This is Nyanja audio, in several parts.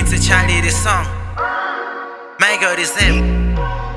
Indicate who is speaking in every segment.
Speaker 1: It's a Charlie this song. My God is him.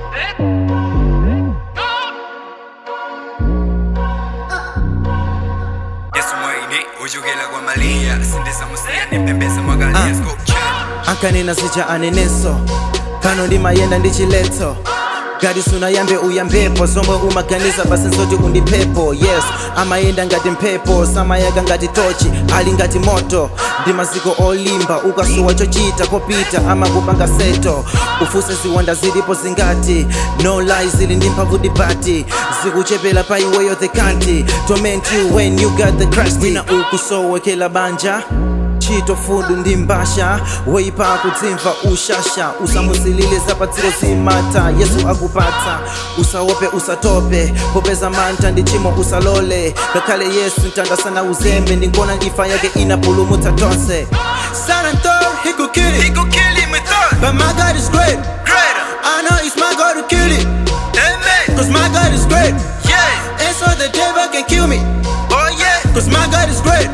Speaker 2: yesu mwaine ujukela kwa malia sindisa musiya nipembeza magalia sculpture
Speaker 3: ankanena sija aneneso kano ndimayenda ndi chiletso ngati sunayambe uyambepo zomwe umaganiza basi nzoti undipepo yes amayenda ngati mphepo samayaka ngati tochi ali ngati moto ndi maziko olimba ukasuwa chochita kopita amakupanga seto ufuse ziwanda zilipo zingati no lies zili ndi mphamvu dibati zikuchepera pa iweyo the kanti torment you when you got the crust wina ukusowekela banja chito fudu ndi mbasha weipa kudzimva ushasha usamusilile zapatsiro zimata yesu akupatsa usaope usatope popeza mantha ndi chimo usalole ngakhale yesu mtandasana uzembe ndingona ifa yake inapulumutsa tonse Sanantor, he could kill
Speaker 1: He
Speaker 3: it,
Speaker 1: could kill him with thought.
Speaker 3: but my God is great.
Speaker 1: Greater.
Speaker 3: I know it's my God to kill it,
Speaker 1: Amen.
Speaker 3: cause my God is great.
Speaker 1: Yeah.
Speaker 3: And so the devil can kill me,
Speaker 1: Oh yeah.
Speaker 3: cause my God is great.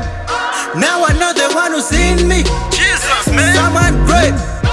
Speaker 3: Now I know the one who's in me.
Speaker 1: Jesus, man.
Speaker 3: Someone great.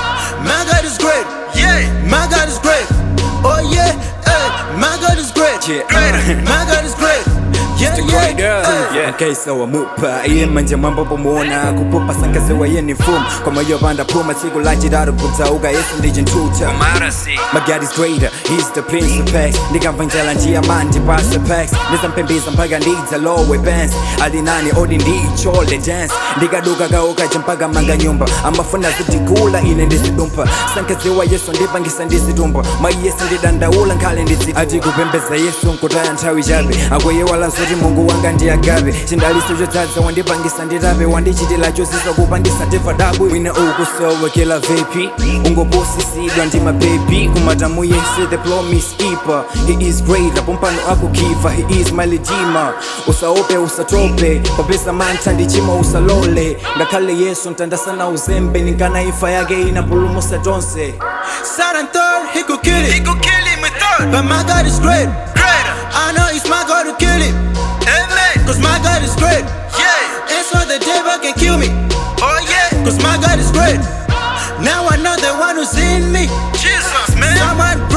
Speaker 3: My God is great.
Speaker 1: Yeah.
Speaker 3: My God is great. Oh yeah, hey, my God is great.
Speaker 2: Yeah,
Speaker 1: Greater.
Speaker 3: My God is great. Yeah, yeah, hey.
Speaker 2: mkaisa wamupa iye manje mwamba pomona kupupa sankaziwa ye ni mfumu komoyo panda puma tsiku lachitatu kudzauka yesu ndi chinthuta
Speaker 1: Marasi.
Speaker 2: My God is greater, he's the prince of peace ndikamva njala njia manje pasa packs ndizampembeza mpaka ndidza lowe pants alinani odi ndichole dance ndikaduka kaukaja mpaka manga nyumba amafuna zitikula ine ndizidumpa sankaziwa yesu ndipangisa ndizitumba mayi yesu ndidandaula nkhale ndidzi ati kupembeza yesu nkutaya nthawi chabe akweyewala zoti mungu wanga ndiyagabe chindaliso chodzaza wandipangisa nditape wandichitila chozisa kupandisa teva dabwe wina ukusowekela vepi ungoposisidwa ndi mabebi kumatamu yese the promise keeper he is greater pompano akukiva he is my redeemer usaope usatope popeza mantha ndi chimo usalole ngakhale yesu mtandasana uzembe ninkana ifa yake inapulumusa tonse
Speaker 3: Sanantor, he could kill
Speaker 1: He
Speaker 3: it,
Speaker 1: could kill him with thought.
Speaker 3: but my God is great.
Speaker 1: Greater.
Speaker 3: I know it's my God to kill it,
Speaker 1: Amen.
Speaker 3: cause my God is great.
Speaker 1: Yeah.
Speaker 3: And so the devil can kill me,
Speaker 1: Oh yeah.
Speaker 3: cause my God is great. Now I know the one who's in me.
Speaker 1: Jesus, man.
Speaker 3: Someone